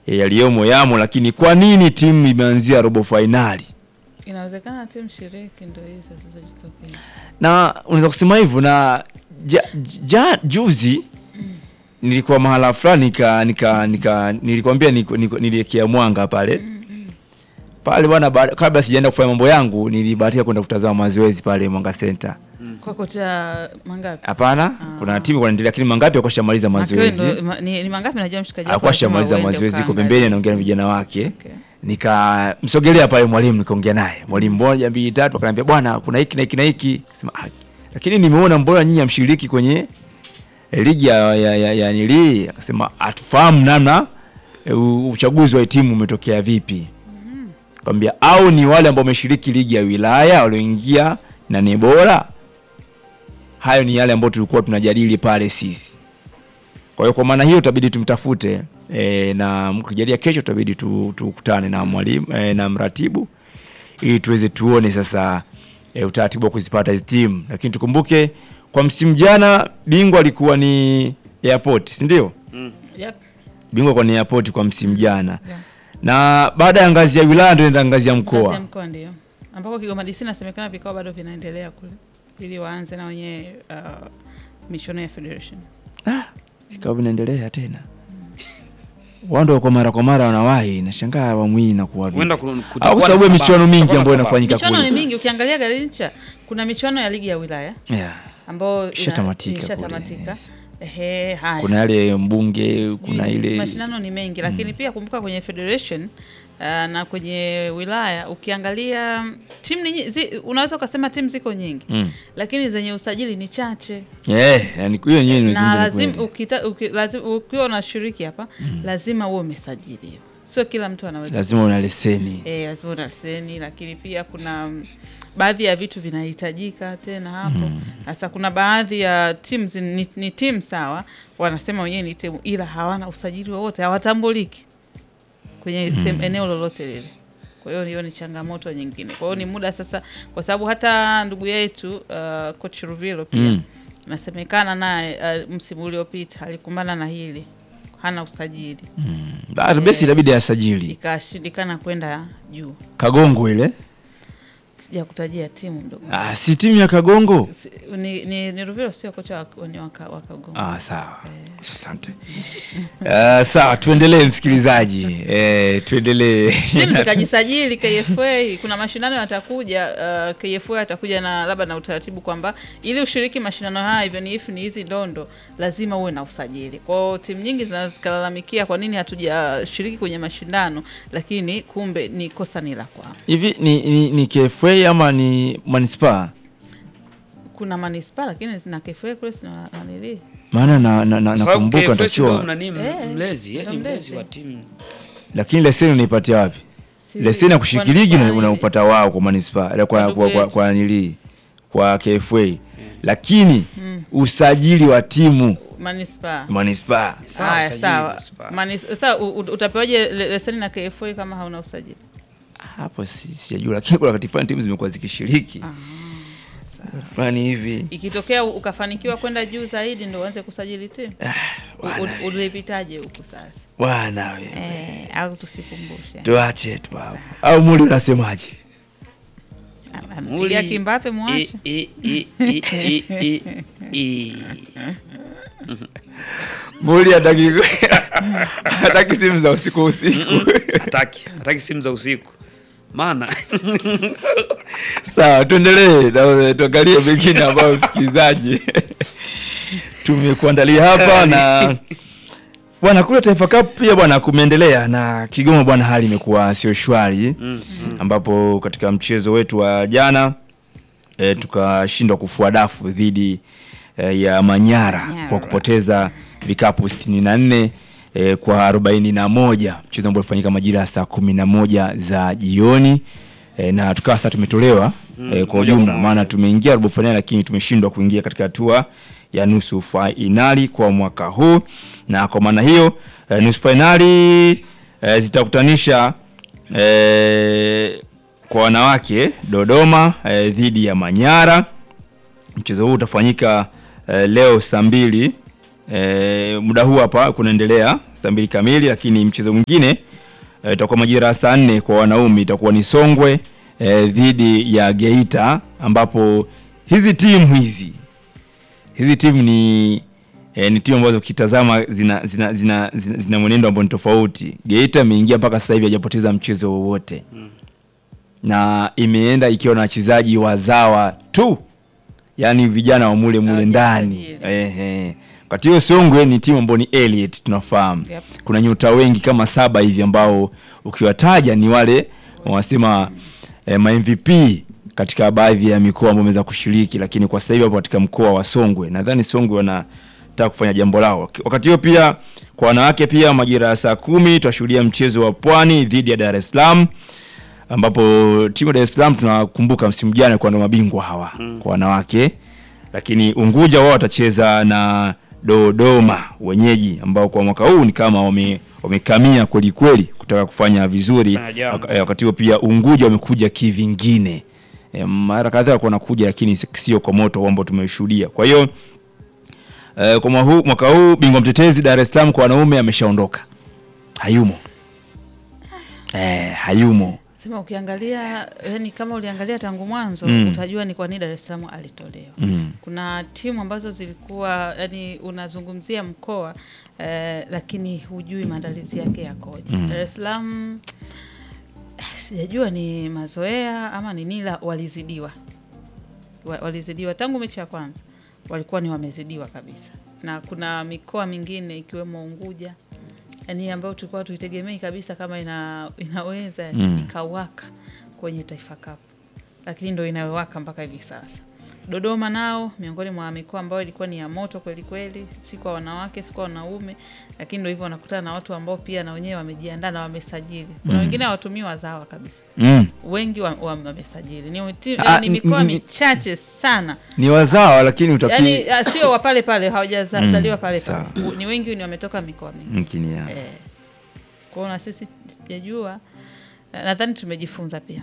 e, yaliyomo yamo, lakini kwa nini timu imeanzia robo fainali? Inawezekana timu shiriki ndo hizo zilizojitokeza. na unaweza kusema hivyo na ja, ja, juzi nilikuwa mahala fulani nika, nika, nika nilikwambia niko- niko- niliekea mwanga pale pale bwana, ba- kabla sijaenda kufanya mambo yangu nilibahatika kwenda kutazama mazoezi pale Mwanga Center. Kwa kocha mangapi? Hapana, kuna timu kunaendelea, lakini mangapi alikuwa shamaliza Mazoezi. mazoezi, Ndo, ma, ni, ni mangapi najua mshikaji wako alikuwa alisema shamaliza uende mazoezi, iko ukaangalie. pembeni anaongea na vijana wake Okay. nikamsogelea pale mwalimu nikaongea naye mwalimu moja mbili tatu akaniambia bwana kuna hiki na hiki na hiki sema ah, lakini nimeona mbona nyinyi hamshiriki kwenye eh, ligi ya, ya, ya, ya nili akasema atufahamu namna eh, u- uchaguzi wa timu umetokea vipi kwambia au ni wale ambao wameshiriki ligi ya wilaya walioingia na ni bora hayo ni yale ambayo tulikuwa tunajadili pale sisi kwa hiyo kwa maana hiyo tutabidi tumtafute e, na mkijalia kesho tutabidi tu- tukutane na mwalimu e, na mratibu ili tuweze tuone sasa e, utaratibu wa kuzipata hizi timu, lakini tukumbuke kwa msimu jana bingwa alikuwa ni Airport, si ndio? Yep. Bingwa kwa ni Airport kwa msimu jana, Yeah. na baada ya ngazi ya wilaya ndio inaenda ngazi ya Ngazi ya mkoa. mkoa ndio ambako Kigoma DC inasemekana vikao bado vinaendelea kule ili waanze na wenyewe uh, michuano ya federation. Ah, vikao vinaendelea tena wao ndio kwa mara kwa mara wanawahi, nashangaa awamu hii inakuwa vipi? Huenda ku- au kutakuwa kwa na sababu ya sababu. michuano mingi Kutakuwa na ambayo sababu. inafanyika Michuano ni kule. mingi, ukiangalia Garincha kuna michuano ya ligi ya wilaya Yeah. ambayo ina- Ishatamatika ishatamatika. kule, yes. Ehe, haya. Kuna yale mbunge, kuna Ni- ile mashindano ni mengi lakini pia kumbuka kwenye federation uh, na kwenye wilaya ukiangalia mm, timu ni nyi- zi, unaweza ukasema timu ziko nyingi Mm. lakini zenye usajili ni chache Yeah, yani hiyo yenyewe na imezungumza lazima kweli. ukita, uki, lazima, ukiwa unashiriki hapa lazima uwe umesajiliwa sio kila mtu anaweza lazima una leseni. E, lazima una leseni, lakini pia kuna mm, baadhi ya vitu vinahitajika tena hapo. Sasa kuna baadhi ya timu zi- ni, ni timu sawa, wanasema wenyewe ni timu, ila hawana usajili wowote, hawatambuliki kwenye sehemu eneo lolote lile. Kwa hiyo hiyo ni changamoto nyingine. Kwa hiyo ni muda sasa, kwa sababu hata ndugu yetu uh, coach Ruvilo pia Mm. nasemekana naye uh, msimu uliopita alikumbana na hili, hana usajili, Ah, basi inabidi asajili ikashindikana kwenda juu. Kagongo ile. sijakutajia timu mdogo Ah, si timu ya Kagongo. Si- ni, ni, ni Ruvilo sio kocha wa- ni waka- wa Kagongo. Ah, sawa. Asante. Ah, sawa, tuendelee msikilizaji. Eh, tuendelee. timu zikajisajili KFA. Kuna mashindano yatakuja, uh, KFA atakuja na labda na utaratibu kwamba ili ushiriki mashindano haya hivyo ni if ni hizi ndondo, lazima uwe na usajili. Kwa hiyo timu nyingi zinaweza zikalalamikia kwa nini hatujashiriki kwenye mashindano, lakini kumbe ni kosa ni la kwao. Hivi ni, ni, ni KFA ama ni manispaa? Kuna manispaa lakini na KFA kule sina nanili Maana na, na, na, Kwa sababu nakumbuka KFS ndio natakiwa, nani Eh, mlezi, yeye ni ndio mlezi mlezi. wa timu. lakini leseni unaipatia wapi? Si- Leseni ya kushiriki kwa- ligi kwa- na unaupata wao kwa manispaa, kwa kwa ndugu kwa, kwa, yetu. kwa nili kwa KFA. Lakini usajili wa timu manispaa manispaa Sawa, Haya, usajili, sawa. manispaa. Manis- Sasa u- u- utapewaje le- leseni na KFA kama hauna usajili? hapo si- sijajua, lakini kuna wakati fulani timu zimekuwa zikishiriki fulani hivi Ikitokea u- ukafanikiwa kwenda juu zaidi ndo uanze kusajili timu. U- u- Ulipitaje huku sasa? bwana we Eh, au tusikumbushe. tuache tu hapo au muli unasemaje Ampigia Kimbape mwache. E, e, e, e, e, e, e. muli hataki hataki simu za usiku usiku Hataki, hataki simu za usiku. Maana sawa tuendelee na tuangalie mengine ambayo msikilizaji tumekuandalia hapa na bwana kule Taifa Cup pia bwana kumeendelea na Kigoma bwana, hali imekuwa sio shwari ambapo katika mchezo wetu wa jana e, tukashindwa kufua dafu dhidi e, ya Manyara Manyara. kwa kupoteza vikapu 64 e, kwa 41, mchezo ambao ulifanyika majira ya saa 11 za jioni e, na tukawa sasa tumetolewa e, kwa moja kwa ujumla, moja. maana tumeingia robo fainali lakini tumeshindwa kuingia katika hatua ya nusu fainali kwa mwaka huu, na kwa maana hiyo e, nusu fainali e, zitakutanisha e, kwa wanawake Dodoma e, dhidi ya Manyara. Mchezo huu utafanyika e, leo saa mbili e, muda huu hapa kunaendelea saa saa mbili kamili, lakini mchezo mwingine eh, itakuwa majira ya saa nne kwa wanaume, itakuwa ni Songwe eh, dhidi ya Geita, ambapo hizi timu hizi hizi timu ni eh, ni timu ambazo ukitazama zina zina, zina, zina, zina mwenendo ambao ni tofauti. Geita imeingia mpaka sasa hivi hajapoteza mchezo wowote na imeenda ikiwa na wachezaji wazawa tu, yaani vijana wa mule mule ndani. Hawajasajili. Ehe. Wakati hiyo Songwe ni timu ambayo ni elite tunafahamu. Yep. Kuna nyota wengi kama saba hivi ambao ukiwataja ni wale wanasema eh, ma MVP katika baadhi ya mikoa ambayo wameweza kushiriki, lakini kwa sasa hivi hapo katika mkoa wa Songwe, nadhani Songwe wanataka kufanya jambo lao. Wakati hiyo pia kwa wanawake pia majira ya saa kumi tutashuhudia mchezo wa Pwani dhidi ya Dar es Salaam ambapo timu ya Dar es Salaam tunakumbuka msimu jana kwa ndo mabingwa hawa kwa wanawake, lakini Unguja wao watacheza na Dodoma wenyeji, ambao kwa mwaka huu ni kama wame wamekamia kweli kweli kutaka kufanya vizuri. Fanya jambo. Waka- eh, Wakati huo pia Unguja wamekuja kivingine, e, mara kadhaa walikuwa wanakuja, lakini si- sio kwa moto ambao tumeshuhudia. Kwa hiyo eh, kwa mwaka huu, mwaka huu bingwa mtetezi Dar es Salaam kwa wanaume ameshaondoka, hayumo eh, hayumo Sema ukiangalia yani, kama uliangalia tangu mwanzo Mm. utajua ni kwa nini Dar es Salaam alitolewa. mm. Kuna timu ambazo zilikuwa yani, unazungumzia mkoa eh, lakini hujui maandalizi yake yakoje. Mm. Dar es Salaam eh, sijajua ni mazoea ama ni nini, la- walizidiwa Wa- walizidiwa tangu mechi ya kwanza, walikuwa ni wamezidiwa kabisa, na kuna mikoa mingine ikiwemo Unguja yani ambayo tulikuwa tuitegemei kabisa kama ina, inaweza Mm. ikawaka kwenye Taifa Cup, lakini ndo inayowaka mpaka hivi sasa. Dodoma nao miongoni mwa mikoa ambayo ilikuwa ni ya moto kweli kweli, si kwa wanawake si kwa wanaume, lakini ndo hivyo wanakutana na watu ambao pia na wenyewe wamejiandaa na wamesajili. Kuna Mm. wengine hawatumii wazawa kabisa, Mm. wengi wa- wa- wamesajili. Ni, ti- Ah, ni mikoa mm, michache sana ni wazawa lakini utaki yani, ah, sio wa pale pale hawajazaliwa Mm, pale sawa. pale, ni wengi ni wametoka mikoa mingi mkini ya. Eh, kwa hiyo na sisi sijajua, eh, nadhani tumejifunza pia.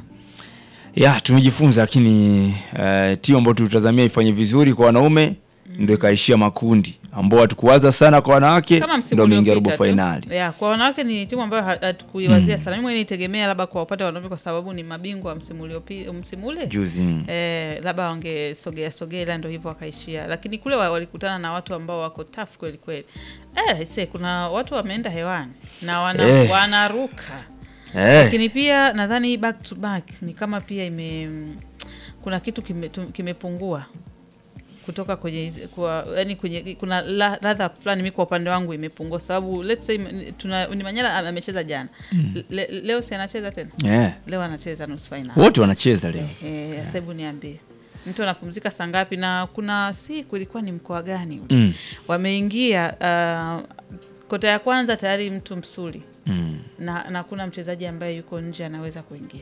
ya tumejifunza, lakini uh, timu ambayo tulitazamia ifanye vizuri kwa wanaume ndio ikaishia makundi, ambao hatukuwaza sana kwa wanawake Kama msimu ndio ameingia robo uliopita tu. fainali. Yeah, kwa wanawake ni timu ambayo ha- hatukuiwazia sana. Mimi mwenyewe nitegemea labda kwa upande wa wanaume kwa sababu ni mabingwa wa msimu uliopi msimu ule Juzi mm. Eh, labda wangesogea sogea, ila ndo hivyo wakaishia, lakini kule wa- walikutana na watu ambao wako tough kweli kweli. Eh, se, kuna watu wameenda hewani na wana, Eh. wanaruka eh, lakini pia nadhani hii back to back ni kama pia ime kuna kitu kime- tu- kimepungua kutoka kwenye kwa, yani kwenye kuna la- ladha fulani mi kwa upande wangu imepungua sababu let's say m- tuna ni Manyala ame- amecheza jana Le, leo si anacheza tena eh, leo anacheza nusu fainali wote wanacheza leo eh, sasa hebu niambie mtu anapumzika saa ngapi na kuna siku ilikuwa ni mkoa gani ule mm. wameingia uh, kota ya kwanza tayari mtu msuli Mm. na, na kuna mchezaji ambaye yuko nje anaweza kuingia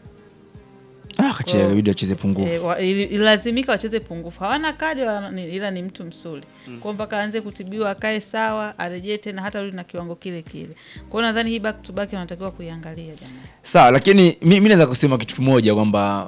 Ah, kacheza Kwa- ibidi acheze pungufu e, wa, ili- ilazimika wacheze pungufu hawana kadi wala nini, ila ni mtu msuli mm. kwao mpaka aanze kutibiwa akae sawa arejee tena hata rudi na kiwango kile kile kwao nadhani hii back to back wanatakiwa kuiangalia jamani sawa, lakini mi, mi naweza kusema kitu kimoja kwamba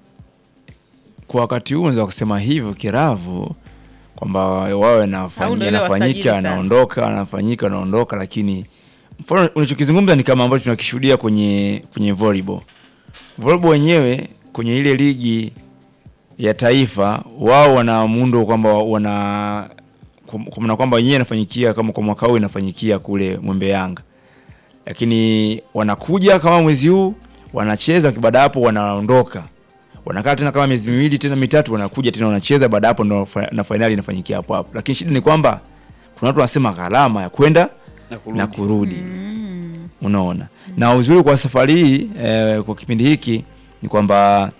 kwa wakati huu naweza kusema hivyo kiravu kwamba wawe Au nafanyika ndio ile wasajili anafanyika sana. anaondoka anafanyika anaondoka, lakini mfano unachokizungumza ni kama ambacho tunakishuhudia kwenye kwenye volleyball. Volleyball wenyewe kwenye ile ligi ya taifa wao wana muundo kwamba wana kwa kwa maana kwamba wenyewe inafanyikia kama kwa mwaka huu inafanyikia kule Mwembe Yanga, lakini wanakuja kama mwezi huu wanacheza, baada ya hapo wanaondoka, wanakaa tena kama miezi miwili tena mitatu, wanakuja tena wanacheza, baada ya hapo ndo fa- na fainali inafanyikia hapo hapo. Lakini shida ni kwamba kuna watu wanasema gharama ya kwenda Na kurudi. na kurudi unaona na uzuri kwa safari hii eh, kwa kipindi hiki ni kwamba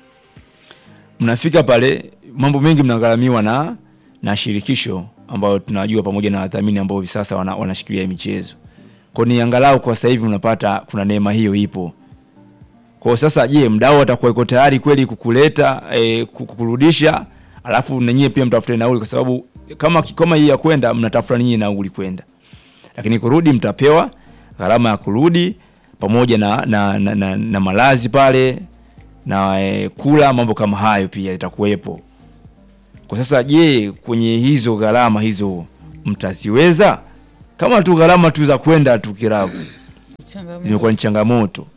mnafika pale mambo mengi mnagharamiwa na na shirikisho ambayo tunajua pamoja na wadhamini ambao hivi sasa wana, wanashikilia hii michezo kwa ni angalau kwa sasa hivi unapata kuna neema hiyo ipo kwa sasa je mdau atakuwa iko tayari kweli kukuleta eh, kukurudisha alafu nanyiwe pia mtafute nauli kwa sababu kama kama hii ya kwenda mnatafuta ninyi nauli kwenda lakini kurudi mtapewa gharama ya kurudi pamoja na, na, na, na, na malazi pale na e, kula mambo kama hayo pia itakuwepo. Kwa sasa, je, kwenye hizo gharama hizo mtaziweza? kama tu gharama tu za kwenda tu Kiravu Changamoto. zimekuwa ni changamoto,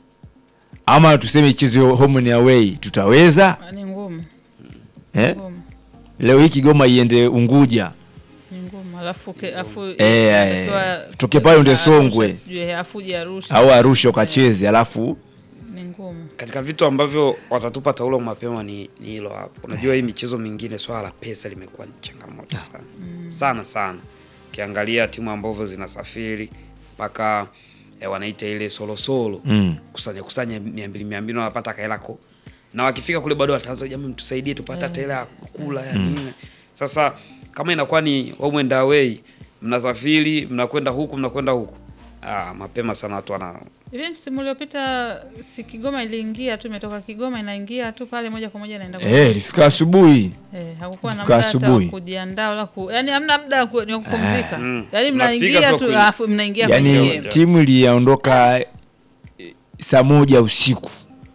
ama tuseme ichezo home and away tutaweza Ni ngumu. eh? Ngumu. Leo hii Kigoma iende Unguja Ni ngumu. Alafu ke- afu Eh, eh, inatakiwa- toke pale uende Arusha, Songwe. sijui, Afu uje Arusha. au Arusha ukacheze, alafu Ni ngumu. katika vitu ambavyo watatupa taulo mapema ni ni hilo hapo. Unajua hii michezo mingine swala la pesa limekuwa ni changamoto sana sana sana. Ukiangalia timu ambavyo zinasafiri mpaka eh, wanaita ile solo solo mm. kusanya kusanya mia mbili mia mbili wanapata kaela ko na wakifika kule bado wataanza jamani, tusaidie tupate hata hela ya kula ya nini. Sasa kama inakuwa ni home and away, mnasafiri mnakwenda huku mnakwenda huku, ah, mapema sana watu wana Hivi msimu uliopita si Kigoma iliingia tu, imetoka Kigoma inaingia tu pale moja kwa moja inaenda kwa eh, ilifika asubuhi Eh, hakukuwa na Kufika muda hata wa asubuhi. kujiandaa wala ku, yani hamna muda wa ku- ni wa kupumzika. Mm. Yaani Mnafika mnaingia tu tu kwenye- alafu mnaingia kwenye yani game. timu iliyaondoka eh, saa moja usiku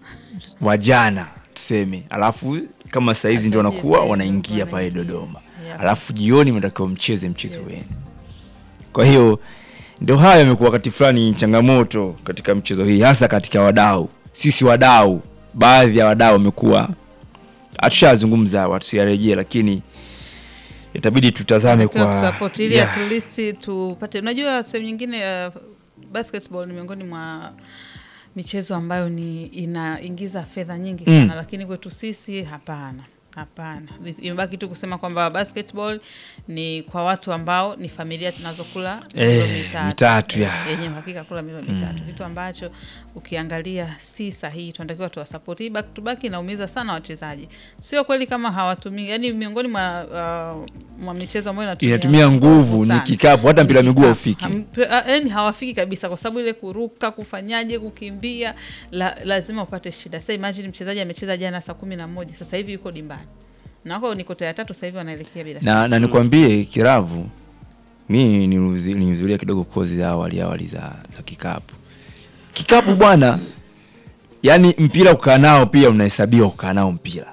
wa jana tuseme, alafu kama saizi ndio wanakuwa Hata wanaingia jioni pale wanaingia. Dodoma, Yeah. alafu jioni mnatakiwa mcheze mchezo wenu. Kwa hiyo ndio hayo yamekuwa wakati fulani changamoto katika mchezo hii, hasa katika wadau. Sisi wadau, baadhi ya wadau wamekuwa, hatushazungumza watusiyarejee, lakini itabidi tutazame Kwa kwa kusupport ili Yeah. at least tupate. Unajua sehemu nyingine uh, basketball ni miongoni mwa michezo ambayo ni inaingiza fedha nyingi Mm. sana lakini kwetu sisi hapana. Hapana, imebaki tu kusema kwamba basketball ni kwa watu ambao ni familia zinazokula Eh, milo mitatu, mitatu, ya. yenye uhakika kula milo mitatu, kitu ambacho ukiangalia si sahihi. Tunatakiwa tuwasapoti. Hii back to back inaumiza sana wachezaji, sio kweli kama hawatumii, yani miongoni mwa, uh, mwa michezo ambayo inatumia inatumia nguvu ni sana. kikapu, hata mpira wa miguu Kikapu. haufiki. Ham- ah, yani hawafiki kabisa, kwa sababu ile kuruka, kufanyaje, kukimbia la, lazima upate shida. Sasa imagine mchezaji amecheza jana saa kumi na moja sasa hivi yuko dimbani na wako ni kota ya tatu sasa hivi wanaelekea bila shida. na, na nikwambie Kiravu, mi niluzi- nilihudhuria kidogo kozi za awali awali za, za kikapu. Kikapu bwana, yani mpira kukaa nao pia unahesabiwa kukaa nao mpira,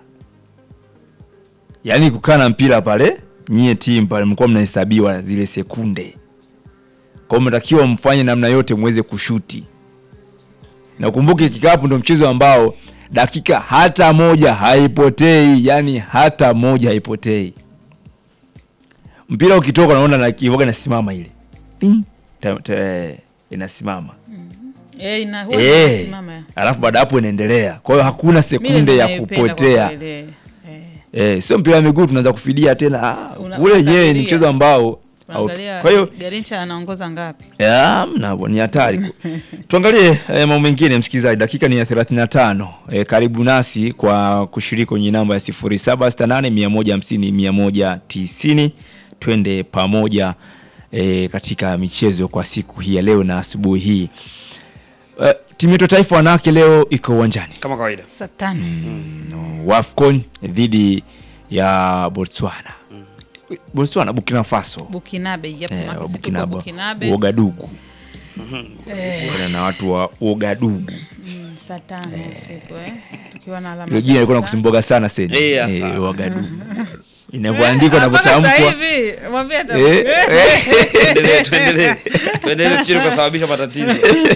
yani kukaa na mpira pale, nyie timu pale mlikuwa mnahesabiwa zile sekunde, kwa hiyo mnatakiwa mfanye namna yote muweze kushuti, na ukumbuke kikapu ndo mchezo ambao dakika hata moja haipotei, yani hata moja haipotei. Mpira ukitoka unaona na kivoga inasimama ile Ting, ta- ta- inasimama Eh, ina huwa Eh, inasimama ya. alafu baada hapo inaendelea. Kwa hiyo hakuna Mimi sekunde ya ninaipenda kwa kupotea. kweli, eh. Eh, Eh, sio mpira wa miguu tunaanza kufidia tena. Ah, Una- ule je, ni unafikiria. mchezo ambao tunaangalia kwa hiyo Garincha anaongoza ngapi? Ya, mna ni hatari. Tuangalie eh, mambo mengine msikilizaji, dakika ni ya 35. Eh, karibu nasi kwa kushiriki kwenye namba ya 0768 150 190. Twende pamoja eh, katika michezo kwa siku hii ya leo na asubuhi hii. Eh, timu yetu ya taifa wanawake leo iko uwanjani kama kawaida. Saa tano. no, WAFCON dhidi ya Botswana. Botswana, Burkina Faso. Bukinabe, yep, Eh, maki wa si tuko Bukinabe, Bukinabe. Uogadugu Kuna na watu wa Uogadugu. Mm, saa tano usiku eh. Tukiwa na alama Hilo jina lilikuwa tatu. nakusimboga sana seni. Eh, hasa. Uogadugu. Inavyoandikwa na Hapana, sasa kutamkwa. hivi, mwambie ata- Eh, eh. Tuendelee, tuendelee. Tuendelee sio kusababisha matatizo.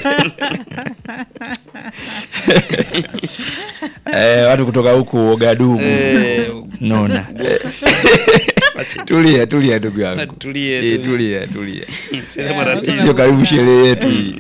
Eh, watu kutoka huku Uogadugu. Eh, Naona. Tulia, tulia ndugu yangu. Tulie, Eh, tulie. tulia, tulia. Sio matatizo. Sio karibu sherehe yetu hii.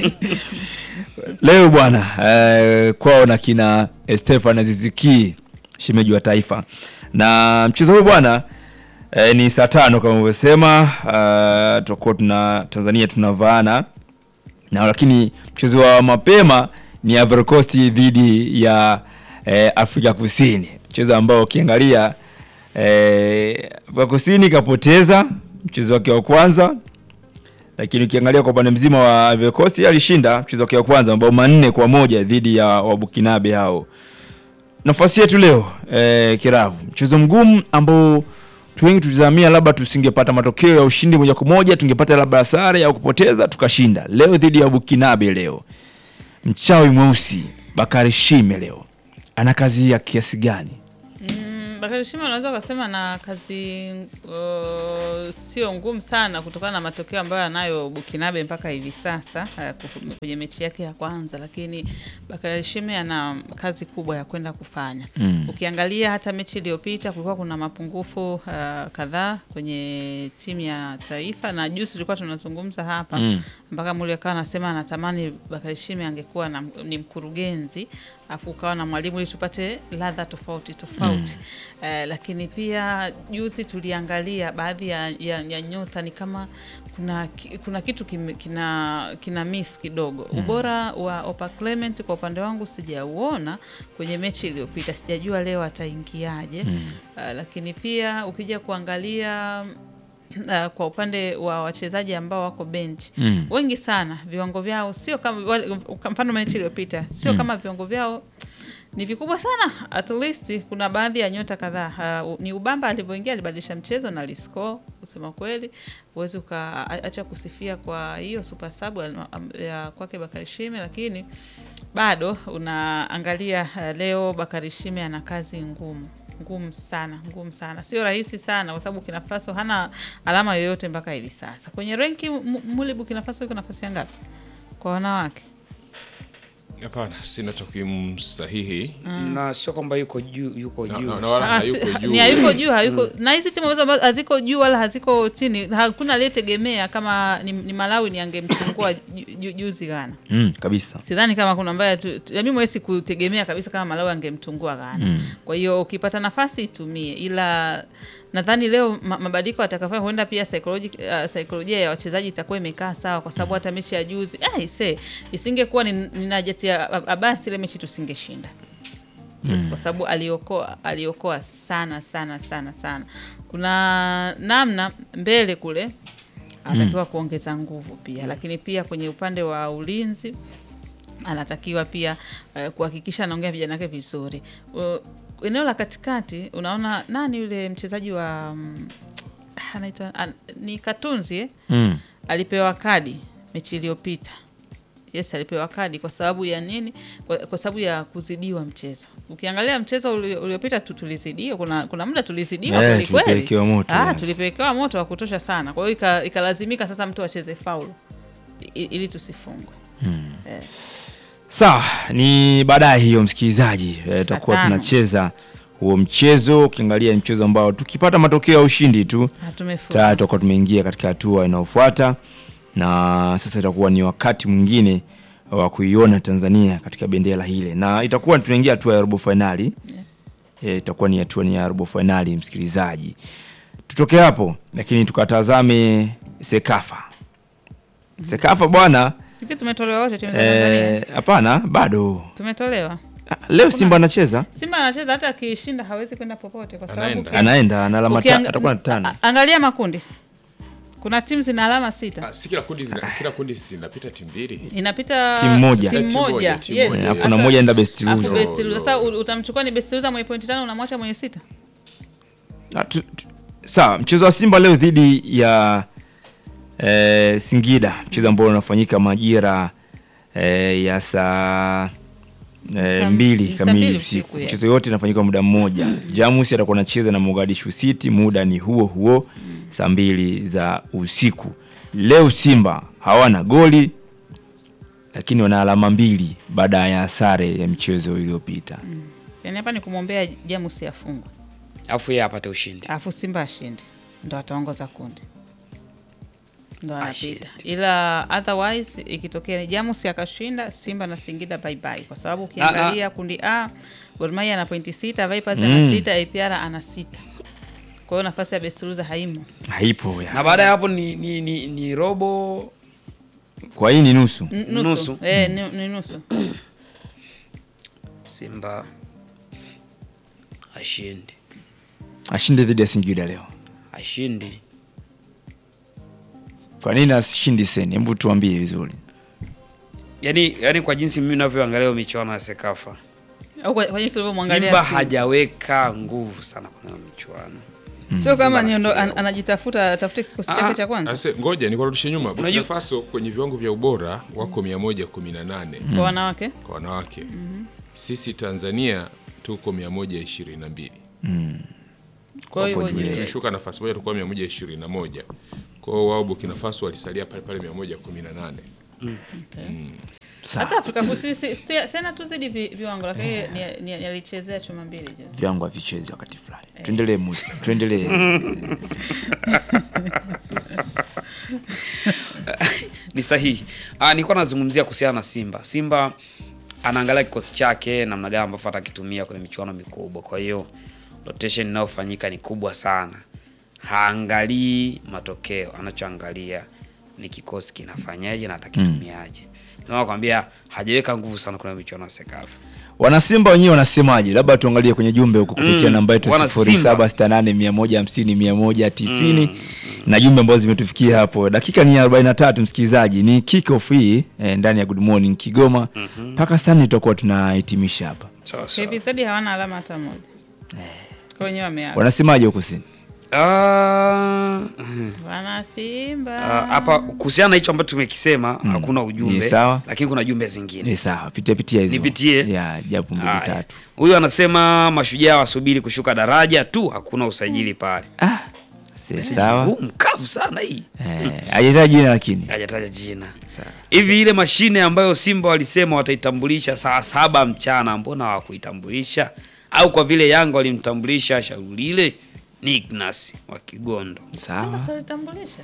Leo bwana eh, kwao na kina Stefan Aziziki shemeji wa taifa, na mchezo huu bwana eh, ni saa tano kama ulivyosema. Uh, tutakuwa tuna Tanzania tunavaana na, lakini mchezo wa mapema ni Ivory Coast dhidi ya eh, Afrika Kusini, mchezo ambao ukiangalia eh, Afrika Kusini kapoteza mchezo wake wa kwanza lakini ukiangalia kwa upande mzima wa Ivory Coast yeye alishinda mchezo wake wa kwanza mabao manne kwa moja dhidi ya Wabukinabe hao. Nafasi yetu leo eh, Kiravu, mchezo mgumu ambao watu wengi tulizamia labda tusingepata matokeo ya ushindi moja kwa moja, tungepata labda sare au kupoteza tukashinda. Leo dhidi ya Bukinabe, leo mchawi mweusi Bakari Shime leo ana kazi ya kiasi gani? Mm, Bakari Shima unaweza ukasema na kazi uh, sio ngumu sana kutokana na matokeo ambayo anayo Bukinabe mpaka hivi sasa uh, kufu- kwenye mechi yake ya kwanza, lakini Bakari Shime ana kazi kubwa ya kwenda kufanya. Mm. Ukiangalia hata mechi iliyopita kulikuwa kuna mapungufu uh, kadhaa kwenye timu ya taifa, na juzi tulikuwa tunazungumza hapa Mm. mpaka Muli akawa anasema anatamani Bakari Shime angekuwa na, ni mkurugenzi afu ukawa na mwalimu ili tupate ladha tofauti tofauti. Eh, lakini pia juzi tuliangalia baadhi ya, ya, ya nyota ni kama kuna, ki- kuna kitu kim, kina, kina miss kidogo. Ubora wa Opa Clement kwa upande wangu sijauona kwenye mechi iliyopita, sijajua leo ataingiaje. Eh, lakini pia ukija kuangalia Uh, kwa upande wa wachezaji ambao wako bench Mm. wengi sana viwango vyao sio kama wale- kwa mfano mechi iliyopita sio kama viwango vyao ni vikubwa sana. At least kuna baadhi ya nyota kadhaa uh, ni Ubamba alivyoingia alibadilisha mchezo na aliscore. Kusema kweli, huwezi ukaacha kusifia kwa hiyo super sub ya- ya kwake Bakari Shime, lakini bado unaangalia uh, leo Bakari Shime ana kazi ngumu ngumu sana ngumu sana, sio rahisi sana, kwa sababu Burkina Faso hana alama yoyote mpaka hivi sasa kwenye renki. Mu- Muli, Burkina Faso iko nafasi ya ngapi kwa wanawake? Hapana, sina takwimu sahihi. na sio kwamba yuko juu yuko Na- juu na- na wala Ah, hayuko si- juu. ni hayuko juu hayuko na hizi timu ambazo ambazo haziko juu wala haziko chini, hakuna aliyetegemea kama ni, ni Malawi ni angemchukua ju- ju- juzi Ghana. Mm, kabisa. Sidhani kama kuna ambaye tu- tu- mimi mwezi kutegemea kabisa kama Malawi angemtungua Ghana. Kwa hiyo ukipata nafasi itumie, ila nadhani leo ma- mabadiliko atakafanya huenda pia psychology, uh, saikolojia ya wachezaji itakuwa imekaa sawa, kwa sababu hata mechi ya juzi ah, ise isingekuwa ni, ni Najat ya Abasi ile mechi tusingeshinda. Yes, kwa sababu aliokoa aliokoa sana sana sana sana. Kuna namna mbele kule anatakiwa kuongeza nguvu pia, lakini pia kwenye upande wa ulinzi anatakiwa pia eh, kuhakikisha anaongea vijana wake vizuri. Uh, eneo la katikati unaona nani yule mchezaji wa mm, anaitwa an, ni Katunzi eh? Mm. alipewa kadi mechi iliyopita. Yes, alipewa kadi kwa sababu ya nini? Kwa, kwa sababu ya kuzidiwa mchezo. Ukiangalia mchezo uli- uliopita tu tulizidiwa, kuna, kuna muda tulizidiwa Eh, kweli kweli. tulipelekewa moto, Ah, yes. tulipelekewa moto wa kutosha sana. Kwa hiyo ika- ikalazimika sasa mtu acheze faulu i- ili tusifungwe. Sawa, ni baadaye hiyo msikilizaji, eh, tutakuwa tano. tunacheza huo mchezo. Ukiangalia ni mchezo ambao tukipata matokeo ya ushindi tu Ah, tumefunga. tayari tutakuwa tumeingia katika hatua inayofuata, na sasa itakuwa ni wakati mwingine wa kuiona Tanzania katika bendera hile, na itakuwa tunaingia hatua ya robo fainali. Eh, itakuwa ni hatua ni ya robo fainali, msikilizaji. Tutoke hapo lakini tukatazame Sekafa. Sekafa bwana, Hivi tumetolewa wote timu za Tanzania. eh, hapana bado Tumetolewa. Ah, leo Simba anacheza, Simba anacheza hata akishinda hawezi kwenda popote kwa sababu Anaenda. uki- anaenda ana alama ta- ukianga- atakuwa na tano. a- Angalia makundi. Kuna timu zina alama sita. Ah, si kila kundi zina, kila kundi zinapita timu mbili. Inapita Timu moja. timu Timu moja. moja, timu Yes. moja. Alafu Sasa- na moja enda best alafu loser. best loser. Sasa u- utamchukua ni best loser mwenye pointi tano unamwacha mwenye sita. Ah, tu- tu- Sawa, mchezo wa Simba leo dhidi ya eh, Singida, mchezo ambao unafanyika majira eh, ya saa eh, Saa- mbili saa kamili mbili usiku. usiku, yes. Mchezo yote inafanyika muda mmoja. Jamus atakuwa anacheza na Mogadishu City, muda ni huo huo saa mbili za usiku. Leo Simba hawana goli lakini wana alama mbili baada ya sare ya michezo iliyopita. Yaani hapa ni kumwombea Jamus afungwe. alafu yeye apate ushindi Alafu Simba ashinde. Ndo ataongoza kundi. Ndo Ashinde. anapita. Ila otherwise ikitokea ni Jamus akashinda Simba na Singida bye bye. Kwa sababu ukiangalia kundi A Gor Mahia ana pointi sita, Vipers ana Mm. sita, APR ana sita. Kwa hiyo nafasi ya best loser haimo. Haipo ya. na baada ya hapo ni, ni, ni, ni robo Kwa hii ni nusu. N- Nusu. Nusu. Eh, ni, ni nusu. Simba ashindi Ashinde dhidi ya Singida leo. ashindi Kwa nini asishindi Seni? Hebu tuambie vizuri. yani, yani kwa jinsi mimi navyoangalia hiyo michuano ya Sekafa Au kwa, kwa jinsi ulivyomwangalia. Simba Simba. hajaweka nguvu sana kwenye hiyo michuano Sio kama Simba niondo nafikiria. an, anajitafuta atafute kikosi Ah, chake cha kwanza Ase, ngoja nikurudishe nyuma. Burkina Unajua- Faso kwenye viwango vya ubora wako 118 kwa wanawake. kwa wanawake. Sisi Tanzania tuko 122. Mm. Kwa hiyo Point wenye- mbili. tulishuka nafasi moja tulikuwa 121 kwa hiyo wao Burkina Faso walisalia pale pale 118 Okay. Sawa. hata Afrika Kusini si- si- sena tuzidi vi- viwango, lakini ni- ni- alichezea chuma mbili juzi. vyangu havichezi wakati fulani. Tuendelee Muli, tuendelee. ni sahihi. Ah, nilikuwa nazungumzia kuhusiana na Simba. Simba anaangalia kikosi chake namna gani ambavyo atakitumia kwenye michuano mikubwa. Kwa hiyo rotation inayofanyika ni kubwa sana. Haangalii matokeo, anachoangalia ni kikosi kinafanyaje na atakitumiaje. Ndio nakwambia hajaweka nguvu sana kwenye michuano ya Sekafa. Wanasimba wenyewe wanasemaje? Labda tuangalie kwenye jumbe huko kupitia Mm, namba yetu wana sifuri Simba. saba sita nane mia moja hamsini mia moja tisini na jumbe ambazo zimetufikia hapo. Dakika ni 43 msikilizaji, ni kick off hii eh, ndani ya Good Morning Kigoma mpaka sana tutakuwa tunahitimisha hapa. Sawa sawa. KVZ hawana alama hata moja. Kwa wenyewe wameaga. Wanasemaje huko kusini? Ah, Wana Simba. ah, hapa kuhusiana na hicho ambacho tumekisema hakuna ujumbe, Ni sawa. lakini kuna jumbe zingine. Ni sawa, pitia pitia hizo. Nipitie? Ya, japo mbili Haya. tatu. Huyu anasema mashujaa wasubiri kushuka daraja tu, hakuna usajili pale. Ah, si sawa. Ngumu, kavu sana hii. Eh, hajataja jina lakini. Hajataja jina. Sawa. Hivi ile mashine ambayo Simba walisema wataitambulisha saa saba mchana, mbona hawakuitambulisha? Au kwa vile Yanga walimtambulisha shauri ile ni Ignas wa Kigondo. Sawa. Sasa walitambulisha.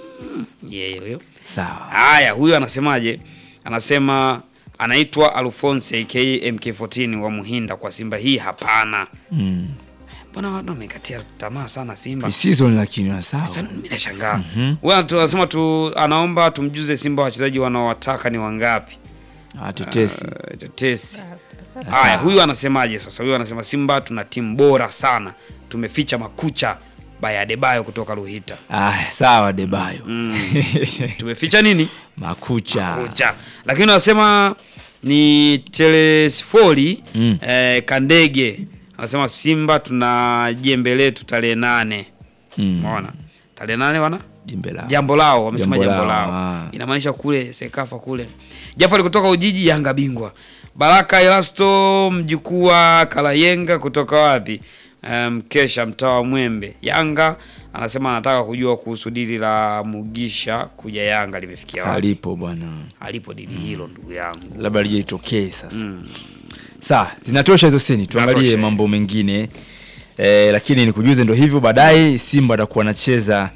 Yeye huyo. Sawa. Haya, huyu anasemaje? Anasema anaitwa Alphonse aka MK14 wa Muhinda kwa Simba hii hapana. Mm. Mbona watu wamekatia tamaa sana Simba? Pre-season lakini sawa. Sasa mimi nashangaa. Wewe tunasema tu anaomba tumjuze Simba wachezaji wanaowataka ni wangapi? Ah, tetesi. Uh, tetesi. Haya, huyu anasemaje sasa? Huyu anasema Simba tuna timu bora sana, tumeficha makucha baya Adebayo kutoka Ruhita. Ah, sawa Debayo. Tumeficha nini? Makucha. Kucha. Lakini wanasema ni Telesfori Mm. eh, Kandege anasema Simba tuna jembe letu tarehe nane. Mm. Umeona? Tarehe nane wana? Jimbe lao. jambo lao wamesema Jambo jambo, lao, lao, ah. inamaanisha kule Sekafa kule. Jafari kutoka Ujiji, Yanga bingwa. Baraka Elasto mjukuu wa Kalayenga kutoka wapi? Mkesha um, mtaa wa Mwembe. Yanga anasema anataka kujua kuhusu dili la Mugisha kuja Yanga limefikia wapi? Alipo bwana. Alipo dili hilo ndugu yangu. Labda lijaitokee sasa. Sawa, zinatosha hizo sini. Tuangalie Zinatosha. mambo mengine. Eh, lakini nikujuze ndo hivyo baadaye Simba atakuwa anacheza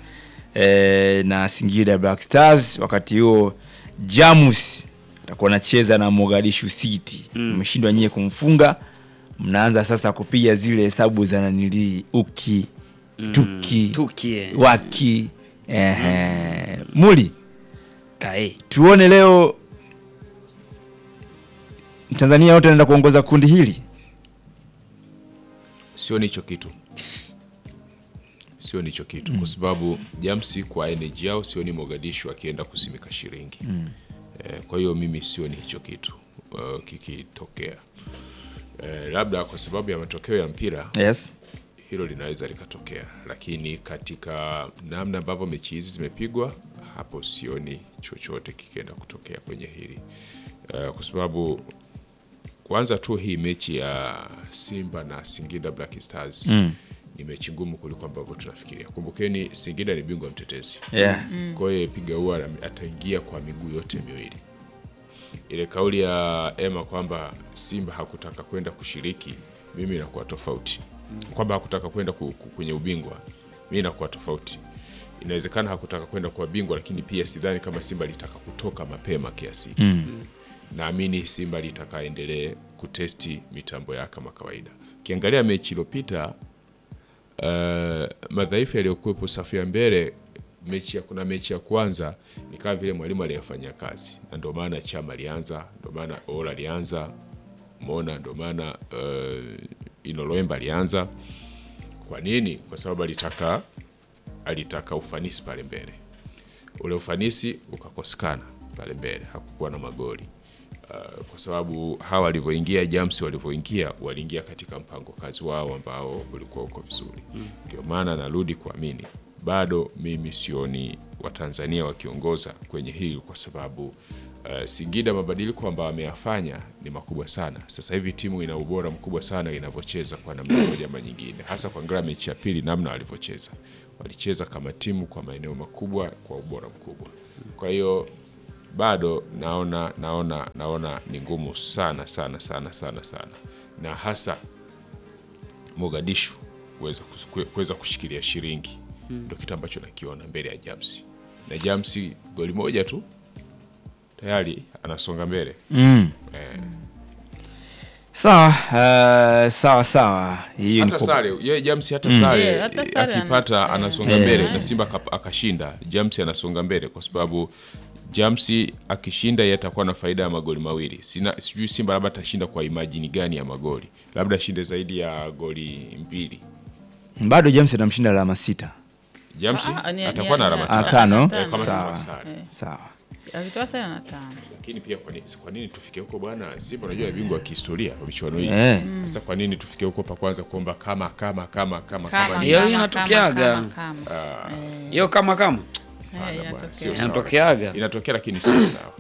eh, na Singida Black Stars wakati huo Jamus atakuwa anacheza na Mogadishu City. Umeshindwa nyie kumfunga. Mnaanza sasa kupiga zile hesabu za nanili uki tuki Tukie. waki ehe. Muli Kae. tuone leo Tanzania wote anaenda kuongoza kundi hili. sioni hicho kitu sioni hicho kitu kwa sababu jamsi kwa energy yao sioni mogadishu akienda kusimika shilingi eh, kwa hiyo mimi sioni hicho kitu uh, kikitokea eh, labda kwa sababu ya matokeo ya mpira Yes. hilo linaweza likatokea, lakini katika namna ambavyo mechi hizi zimepigwa, hapo sioni chochote kikienda kutokea kwenye hili uh, kwa sababu kwanza tu hii mechi ya Simba na Singida Black Stars Mm. ni mechi ngumu kuliko ambavyo tunafikiria. Kumbukeni Singida ni bingwa mtetezi Yeah. kwa hiyo piga huwa ataingia kwa miguu yote miwili. Ile kauli ya Emma kwamba Simba hakutaka kwenda kushiriki, mimi inakuwa tofauti. Kwamba hakutaka kwenda ku- ku- kwenye ubingwa, mimi inakuwa tofauti. Inawezekana hakutaka kwenda kuwa bingwa, lakini pia sidhani kama Simba litaka kutoka mapema kiasi hiki. Naamini Simba litaka aendelee kutesti mitambo yake kama kawaida. Ukiangalia mechi iliyopita uh, madhaifu yaliyokuwepo safu ya mbele mechi ya, kuna mechi ya kwanza ni kama vile mwalimu aliyefanya kazi na ndio maana Chama alianza, ndio maana Ola alianza, Mona ndio maana uh, Inoloemba alianza. Kwa nini? Kwa sababu alitaka alitaka ufanisi pale mbele, ule ufanisi ukakosekana pale mbele, hakukuwa na magoli uh, kwa sababu hawa walivyoingia Jams walivyoingia waliingia katika mpango kazi wao ambao ulikuwa uko vizuri. Ndio maana narudi kuamini bado mimi sioni Watanzania wakiongoza kwenye hili kwa sababu Uh, Singida mabadiliko ambayo ameyafanya ni makubwa sana. Sasa hivi timu ina ubora mkubwa sana inavyocheza kwa namna moja ama nyingine, hasa kuangalia mechi ya pili, namna walivyocheza. Walicheza kama timu kwa maeneo makubwa, kwa ubora mkubwa. Kwa hiyo bado naona naona naona ni ngumu sana sana sana sana sana, na hasa Mogadishu kuweza kus- kuweza kushikilia shilingi ndio kitu ambacho nakiona mbele ya Jamsi, na Jamsi goli moja tu tayari anasonga mbele Mm. eh, Sawa, uh, sawa sawa. Hiyo ni hata kwa- sare yeye Jamsi hata sare Yeah, hata eh, sare akipata ana- anasonga eh. mbele Eh. na Simba akap- akashinda, Jamsi anasonga mbele kwa sababu Jamsi akishinda yeye atakuwa na faida ya magoli mawili. Sina sijui Simba labda atashinda kwa imajini gani ya magoli, labda ashinde zaidi ya goli mbili. bado James anamshinda alama sita. Jamsi Ah, ni- atakuwa ni- na ni- alama Ah, tano. tano. Eh, kama Sawa. kama sare. Eh. Sawa. akitoa sare na tano Lakini pia kwa nini, kwa nini tufike huko bwana? Simba unajua ni bingwa wa kihistoria wa michuano hii. Eh. Sasa kwa nini tufike huko pa kwanza kuomba kama kama kama kama Kama, kama Hiyo kama, inatokeaga. kama, kama, kama. hiyo kama kama Eh, bwana, inatokea. sio sawa. inatokeaga, inatokea lakini sio sawa.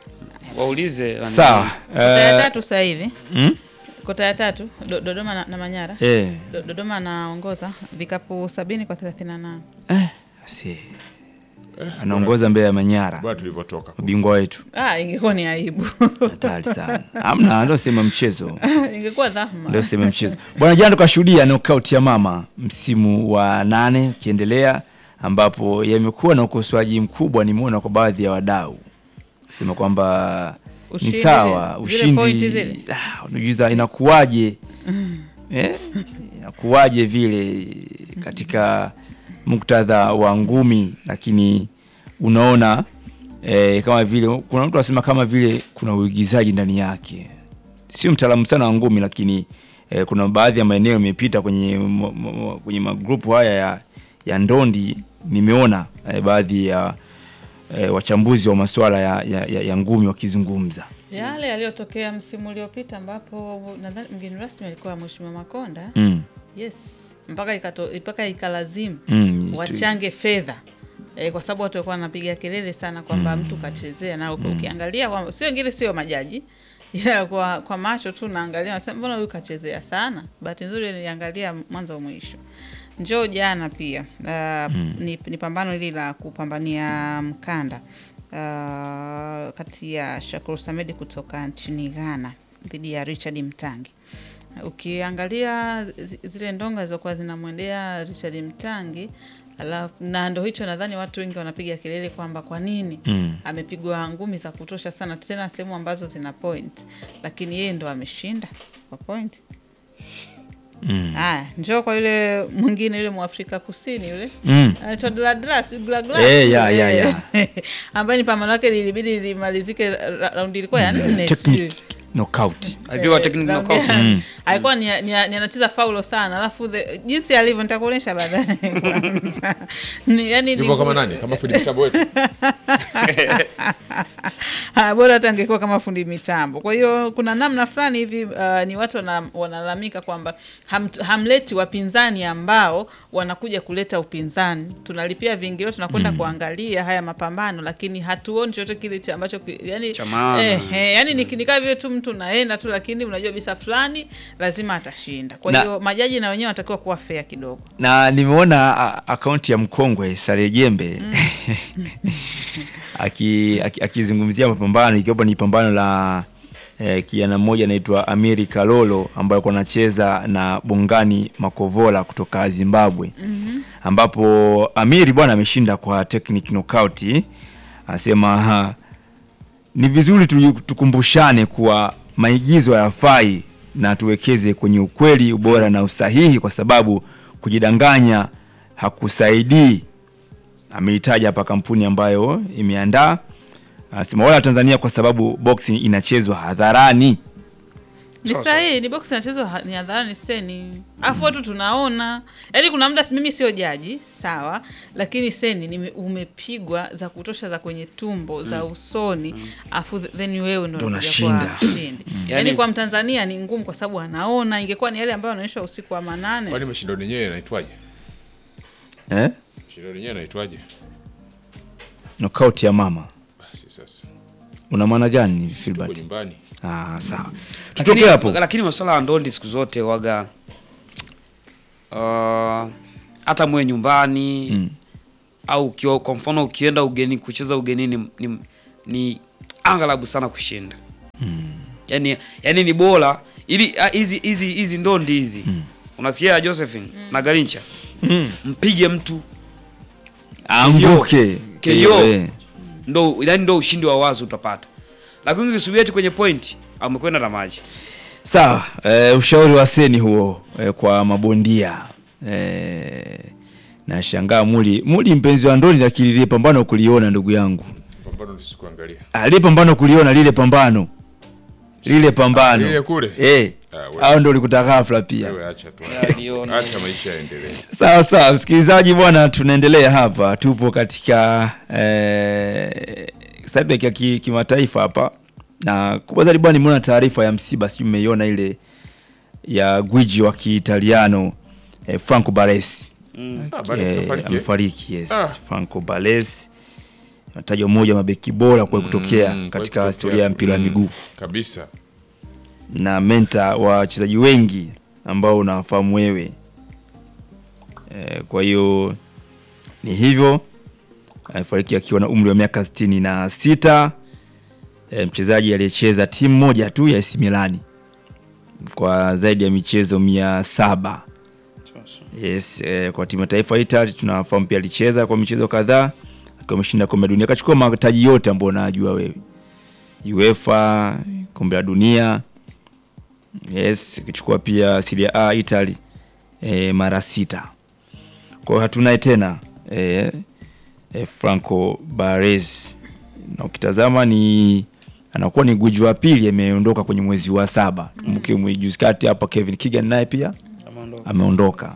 waulize nani. Sawa. Kota ya Eh, tatu sasa hivi mm? kota ya tatu Do- Dodoma na, na Manyara Eh. Do- Dodoma anaongoza vikapu sabini kwa 38 Eh, si. Anaongoza mbele ya Manyara. Bwana tulivyotoka. Ubingwa wetu. ah, ingekuwa ni aibu Hatari sana. Hamna, ndio sema mchezo. ingekuwa dhahma Ndio sema mchezo. Bwana jana tukashuhudia knockout ya mama msimu wa nane ukiendelea ambapo yamekuwa na ukosoaji mkubwa nimeona kwa baadhi ya wadau. Sema kwamba ni Ushindi sawa zile- zile pointi ushindi zile. ah, unajiuliza inakuwaje eh? inakuwaje vile katika muktadha wa ngumi lakini unaona eh, kama vile kuna mtu anasema kama vile kuna uigizaji ndani yake sio mtaalamu sana wa ngumi lakini eh, kuna baadhi ya maeneo imepita kwenye mo- mo- kwenye magrupu haya ya, ya ndondi nimeona eh, baadhi ya eh, wachambuzi wa masuala ya, ya, ya, ya ngumi wakizungumza yale yaliyotokea msimu uliopita ambapo nadhani mgeni rasmi alikuwa Mheshimiwa Makonda mm. yes mpaka ikato, mpaka ikalazimu Mm, wachange fedha e, kwa sababu watu walikuwa wanapiga kelele sana kwamba mtu kachezea na uki- ukiangalia kwa- sio wengine sio majaji ila kwa, kwa macho tu naangalia nasema mbona huyu kachezea sana bahati nzuri niliangalia mwanzo mwisho njoo jana pia uh, ni, ni pambano hili la kupambania mkanda uh, kati ya Shakur Samedi kutoka nchini Ghana dhidi ya Richard Mtangi ukiangalia zi- zile ndonga zilizokuwa zinamwendea Richard Mtangi alafu na ndo hicho nadhani watu wengi wanapiga kelele kwamba kwa nini Mm. amepigwa ngumi za kutosha sana tena sehemu ambazo zina point lakini yeye ndo ameshinda kwa point Mm. haya njoo kwa yule mwingine yule mwafrika kusini yule Mm. anaitwa Gladys, sijui Gladys, Eh, ya, ya, eh, ya. ambaye ni pambano lake lilibidi limalizike ra- raundi ilikuwa ya nne Technique sijui. knockout Alipigwa technical Raundi knockout. ya- alikuwa ni, ni, ni anacheza faulo sana alafu the- jinsi alivyo nitakuonyesha baadaye kwanza. Ni- yani Yupo ni- kama nani? Kama fundi kitabu wetu. Ah, bora hata angekuwa kama fundi mitambo. Kwa hiyo kuna namna fulani hivi uh, ni watu wana- wanalalamika kwamba ham, hamleti wapinzani ambao wanakuja kuleta upinzani. Tunalipia viingilio, tunakwenda kuangalia haya mapambano, lakini hatuoni chochote kile cha ambacho ki- yani, Cha maana. eh, eh, yani ni ni kama vile tu mtu naenda tu, lakini unajua bisa fulani lazima atashinda. Kwa Na- hiyo majaji na wenyewe wanatakiwa kuwa fair kidogo. na nimeona a- akaunti ya mkongwe Sare Jembe aki- aki- akizungumzia mapambano ikiwapo ni pambano la eh, kijana mmoja anaitwa Amiri Kalolo ambaye alikuwa anacheza na Bongani Makovola kutoka Zimbabwe ambapo Amiri bwana ameshinda kwa technique knockout anasema ha, ni vizuri tu- tukumbushane kuwa maigizo hayafai na tuwekeze kwenye ukweli, ubora na usahihi, kwa sababu kujidanganya hakusaidii. Ameitaja hapa kampuni ambayo imeandaa, anasema wala Tanzania, kwa sababu boxing inachezwa hadharani. Ni Sawa, sahihi, ni box inachezwa ha- ni hadharani seni, afu watu tunaona. Yaani kuna muda mimi sio jaji sawa, lakini seni nime, umepigwa za kutosha za kwenye tumbo za usoni, afu th- then wewe ndo Ndo unakuja kuwa unashinda. mshindi. Yaani Yaani- kwa Mtanzania ni ngumu kwa sababu anaona, ingekuwa ni yale ambayo yanaonyeshwa usiku wa manane. Kwani mashindano yenyewe yanaitwaje? Eh? Mashindano yenyewe yanaitwaje? Knockout ya mama Basi sasa. una maana gani tuko Filbert? nyumbani Ah, sawa. Lakini- Tutoke hapo. Lakini masuala ya ndondi siku zote waga uh, hata mwe nyumbani Mm. au ukiwa, kwa mfano ukienda ugeni kucheza ugenini ni, ni angalabu sana kushinda yani, yani ni bora ili ah, hizi hizi hizi ndondi hizi unasikia Josephine na Garincha Mm. mpige mtu Anguke. KO. Eh. ndo yani ndo ushindi wa wazi utapata, lakini ukisubiri eti kwenye point amekwenda na maji. Sawa, eh, ushauri wa Seni huo eh, kwa mabondia eh, nashangaa Muli Muli mpenzi wa ndoni, lakini lile pambano kuliona ndugu yangu, pambano tusikuangalia Ah, lile pambano kuliona lile pambano lile pambano lile kule? eh, Ah, wewe. au ndo ulikuta ghafla pia. wewe acha tu Aliona. acha maisha yaendelee Sawa sawa, msikilizaji bwana, tunaendelea hapa, tupo katika eh, subject ya ki- kimataifa hapa, na kubwa zaidi bwana, nimeona taarifa ya msiba, sijui mmeiona ile ya gwiji wa Kiitaliano eh, Franco Baresi ah bado Eh, sikafariki amefariki yes. Ah. Franco Baresi ametajwa mmoja wa mabeki bora kwa kutokea Mm, kwa katika kutokea. historia ya mpira wa Mm, miguu kabisa na menta wa wachezaji wengi ambao unawafahamu wewe e, kwa hiyo ni hivyo amefariki akiwa na umri wa miaka sitini na sita e, mchezaji aliyecheza timu moja tu ya AC Milani kwa zaidi ya michezo mia saba yes, e, kwa timu ya taifa ya Italy tunafahamu pia alicheza kwa michezo kadhaa akiwa ameshinda kombe la dunia akachukua mataji yote ambayo unajua wewe UEFA kombe la dunia yes akichukua pia Serie A Italy e, mara sita kwa hiyo hatunaye tena e, e, Franco Baresi na ukitazama ni anakuwa ni guji wa pili ameondoka kwenye mwezi wa saba tukumbuke mm. juzi kati hapa Kevin Keegan naye pia ameondoka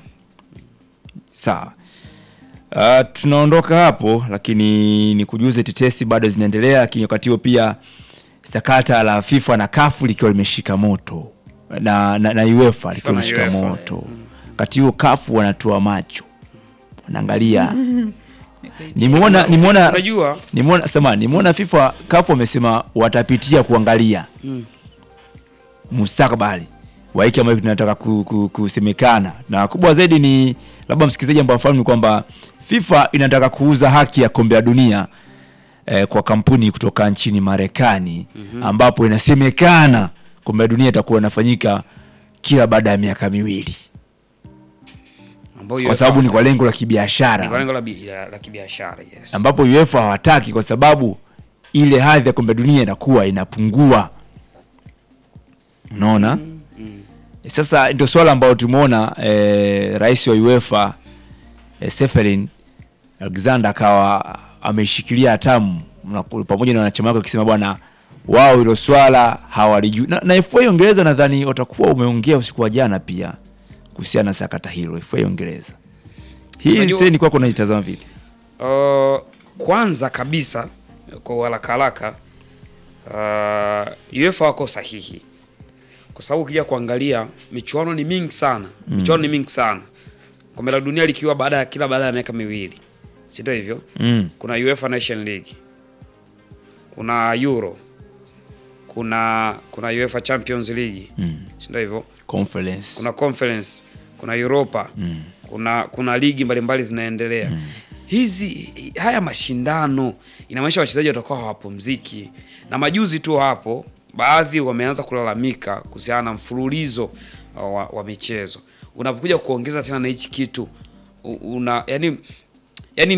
sawa Uh, tunaondoka hapo lakini ni kujuze tetesi bado zinaendelea lakini wakati huo pia sakata la FIFA na kafu likiwa limeshika moto na, na, na UEFA likiwa na limeshika UEFA, moto wakati huo kafu wanatoa macho wanaangalia nimeona nimeona Unajua nimeona sema nimeona FIFA kafu wamesema watapitia kuangalia Mm. mustakabali wa hiki ambacho tunataka ku, ku, kusemekana na kubwa zaidi ni labda msikilizaji ambao afahamu ni kwamba FIFA inataka kuuza haki ya kombe la dunia eh, kwa kampuni kutoka nchini Marekani ambapo inasemekana kombe la dunia itakuwa inafanyika kila baada ya miaka miwili ambayo kwa UEFA- sababu ni kwa lengo la ni kwa kibiashara lengo la bi- la la kibiashara yes. ambapo UEFA hawataki kwa sababu ile hadhi ya kombe la dunia inakuwa inapungua. Unaona? Sasa ndio swala ambalo tumeona eh, rais wa UEFA eh, Seferin Alexander akawa ameshikilia hatamu na ku- pamoja na wanachama wake wakisema bwana wao hilo swala hawalijui na, na FA Uingereza nadhani watakuwa umeongea usiku wa jana pia kuhusiana na sakata hilo FA Uingereza. Hii Unajua- sasa ni kwako unaitazama vipi? Uh, kwanza kabisa kwa haraka haraka uh, UEFA wako sahihi kwa sababu ukija kuangalia michuano ni mingi sana michuano ni mingi sana kombe la dunia likiwa baada ya kila baada ya miaka miwili si ndio hivyo Mm. kuna UEFA Nation League kuna Euro kuna kuna UEFA Champions League Mm. si ndio hivyo Conference. kuna conference kuna Europa Mm. kuna kuna ligi mbalimbali zinaendelea hizi haya mashindano inamaanisha wachezaji watakuwa hawapumziki na majuzi tu hapo baadhi wameanza kulalamika kuhusiana na mfululizo uh, wa, wa michezo unapokuja kuongeza tena na hichi kitu u- una yani